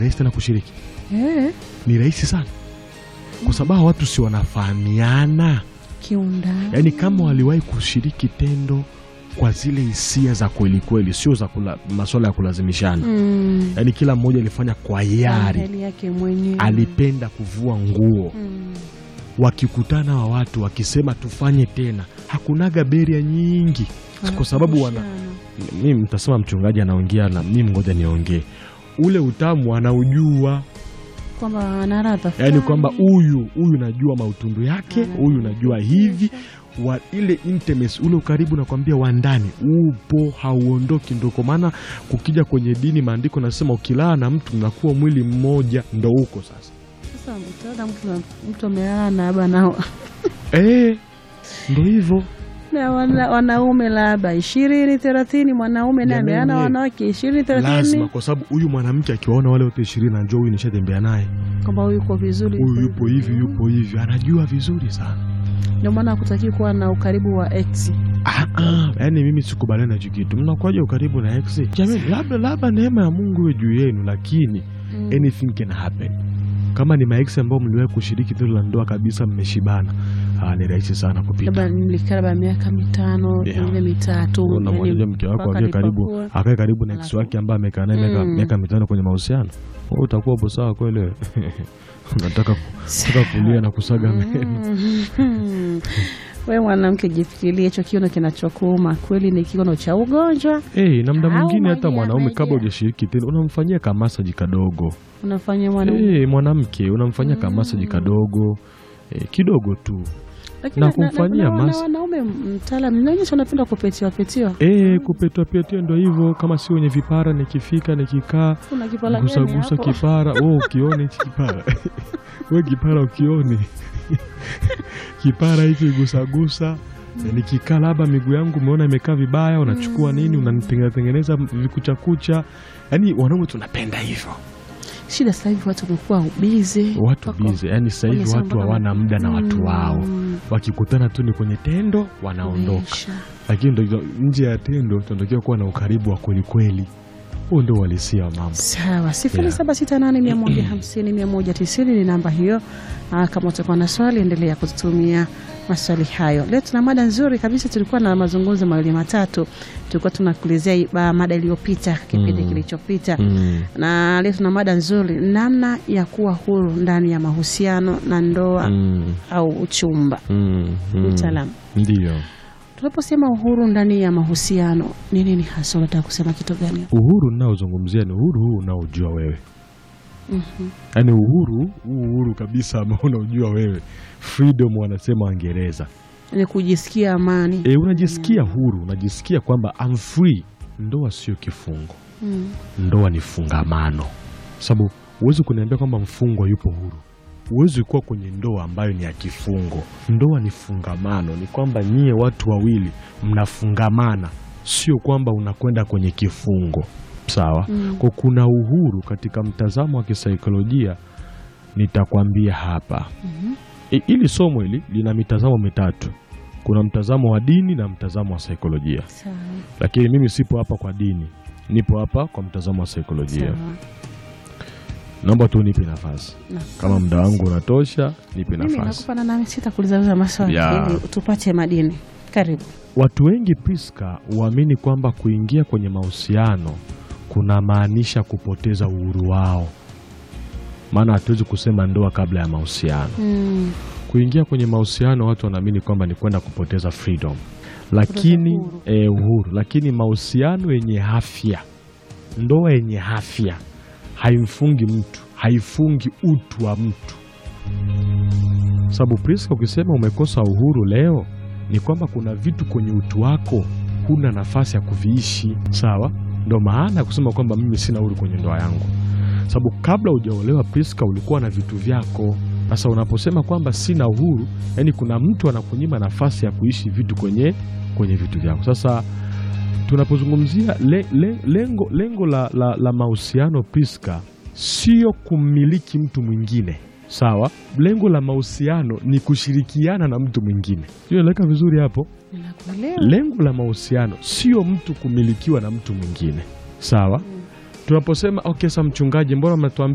rahisi tena kushiriki? Eh, Ni rahisi sana, kwa sababu hawa watu si wanafahamiana. kiundani. Yaani kama waliwahi kushiriki tendo kwa zile hisia za kweli kweli, sio za kula, masuala ya kulazimishana. Mm. Yaani kila mmoja alifanya kwa hiari, Hali yake mwenyewe. alipenda kuvua nguo. Mm. Wakikutana wa watu wakisema tufanye tena, hakunaga beria nyingi, kwa sababu wana Wanakumbushana. mimi mtasema mchungaji anaongea na mimi, ngoja niongee. Ule utamu anaujua, kwamba ana ladha yaani fulani. kwamba huyu huyu najua mautundu yake, Ana- huyu najua hivi wa ile intimacy, ule ukaribu nakwambia wa ndani upo, hauondoki. Ndo kwa maana kukija kwenye dini, maandiko nasema ukilala na mtu mnakuwa mwili mmoja, ndo huko sasa. Sasa utaona mtu mtu amelala na labda na, Eh, ndo hivyo na wana, wanaume labda ishirini thelathini, mwanaume naye amelala na Jamani, wanawake ishirini lazima, thelathini, kwa sababu huyu mwanamke akiwaona wale wote ishirini, anajua huyu nishatembea naye, kwamba huyu yuko vizuri, huyu yupo hivi, yupo hivi, anajua vizuri sana. Ndio maana hakutaki kuwa na ukaribu wa ex. Ah, ah, yaani mimi sikubaliana na hicho kitu. Mnakuwaje ukaribu na ex? Jamani, labda labda neema ya Mungu iwe juu yenu, lakini Mm. anything can happen. Kama ni maex ambao mliwahi kushiriki tendo la ndoa kabisa, mmeshibana, ah, ni rahisi sana kupita. labda nilikaa labda miaka mitano Yeah. pengine mitatu, Unamwambia yani mke wako mpaka akae karibu nipakue. akae karibu na ex Alafu- wake ambaye amekaa naye miaka Mm. miaka mitano kwenye mahusiano, wewe utakuwa upo sawa kweli? wewe? Unataka unataka kulia na kusaga meno. Mm. We mwanamke, jifikirie hicho kiuno kinachokuuma kweli ni kiuno cha ugonjwa. Eh, na mda Au mwingine hata my dear, mwanaume my kabla dear. hujashiriki tendo unamfanyia kamasaji kadogo. Unafanya mwanaume Eh, mwanamke unamfanyia kamasaji kadogo eh, kidogo tu Lakini na kumfanyia na- na- na mas- wanaume mtaalamu naonyesha wanapenda kupetiwa petiwa. eh, kupetwa petwa ndo hivyo. Kama si wenye vipara, nikifika nikikaa Kuna kipala gusa gani gusa hapo? kipara oh, ukione hichi kipara we kipara ukione kipara hichi gusagusa nikikaa labda miguu yangu umeona imekaa vibaya, unachukua nini unanitengeneza tengeneza vikuchakucha. Yani wanaume tunapenda hivyo, Shida sasa hivi watu wamekuwa bize, watu bize. Yani sasa hivi wamesema watu mpaka hawana ma- muda na watu Mm. wao, wakikutana tu ni kwenye tendo wanaondoka. Umeisha. Lakini ndo nje ya tendo tunatakiwa kuwa na ukaribu wa kweli kweli. Huo ndio uhalisia wa mambo. Sawa, sifuri Yeah. saba sita nane mia moja hamsini mia moja tisini ni namba hiyo. Aa, kama utakuwa na swali endelea kututumia maswali hayo. Leo tuna mada nzuri kabisa, tulikuwa na mazungumzo mawili matatu, tulikuwa tunakuelezea i- ba- mada iliyopita kipindi Mm. kilichopita Mm. na leo tuna mada nzuri, namna ya kuwa huru ndani ya mahusiano na ndoa Mm. au uchumba. Mm. Mm. Mtaalamu, Ndio. tunaposema uhuru ndani ya mahusiano ni nini hasa? Unataka kusema kitu gani? Uhuru ninaozungumzia ni uhuru huu unaojua wewe, Mhm. yaani uhuru huu uhuru kabisa ambao unaojua wewe, freedom wanasema Waingereza. Ni kujisikia amani. E, unajisikia huru, unajisikia kwamba I'm free. Ndoa sio kifungo, Mm. ndoa ni fungamano, sababu huwezi kuniambia kwamba mfungwa yupo huru. Huwezi kuwa kwenye ndoa ambayo ni ya kifungo. Ndoa ni fungamano, ni kwamba nyie watu wawili mnafungamana, sio kwamba unakwenda kwenye kifungo. Sawa? Mm. Kwa kuna uhuru katika mtazamo wa kisaikolojia, nitakwambia hapa. Mhm. I- Hili somo hili lina mitazamo mitatu. Kuna mtazamo wa dini na mtazamo wa saikolojia, Sawa. lakini mimi sipo hapa kwa dini, nipo hapa kwa mtazamo wa saikolojia. Sawa. Naomba tu nipe nafasi, Na- kama muda wangu unatosha, nipe mimi nafasi. nakupa na nami sitakuuliza maswali Ya. ili tupate madini. Karibu. Watu wengi Priska huamini kwamba kuingia kwenye mahusiano kunamaanisha kupoteza uhuru wao, maana hatuwezi kusema ndoa kabla ya mahusiano. Mm. Kuingia kwenye mahusiano watu wanaamini kwamba ni kwenda kupoteza freedom, lakini uhuru. eh, uhuru. Lakini mahusiano yenye afya, ndoa yenye afya haimfungi mtu, haifungi utu wa mtu. Sababu Priska, ukisema umekosa uhuru leo, ni kwamba kuna vitu kwenye utu wako huna nafasi ya kuviishi. Sawa, ndo maana ya kusema kwamba mimi sina uhuru kwenye ndoa yangu, sababu kabla hujaolewa Priska, ulikuwa na vitu vyako. Sasa unaposema kwamba sina uhuru, yani kuna mtu anakunyima nafasi ya kuishi vitu kwenye kwenye vitu vyako. Sasa tunapozungumzia le, le, lengo, lengo la, la, la mahusiano Priska, sio kummiliki mtu mwingine sawa. Lengo la mahusiano ni kushirikiana na mtu mwingine, sio? Eleweka vizuri hapo. Ninakuelewa. Lengo la mahusiano sio mtu kumilikiwa na mtu mwingine, sawa. Tunaposema okay, sa mchungaji, mbona mnatuambia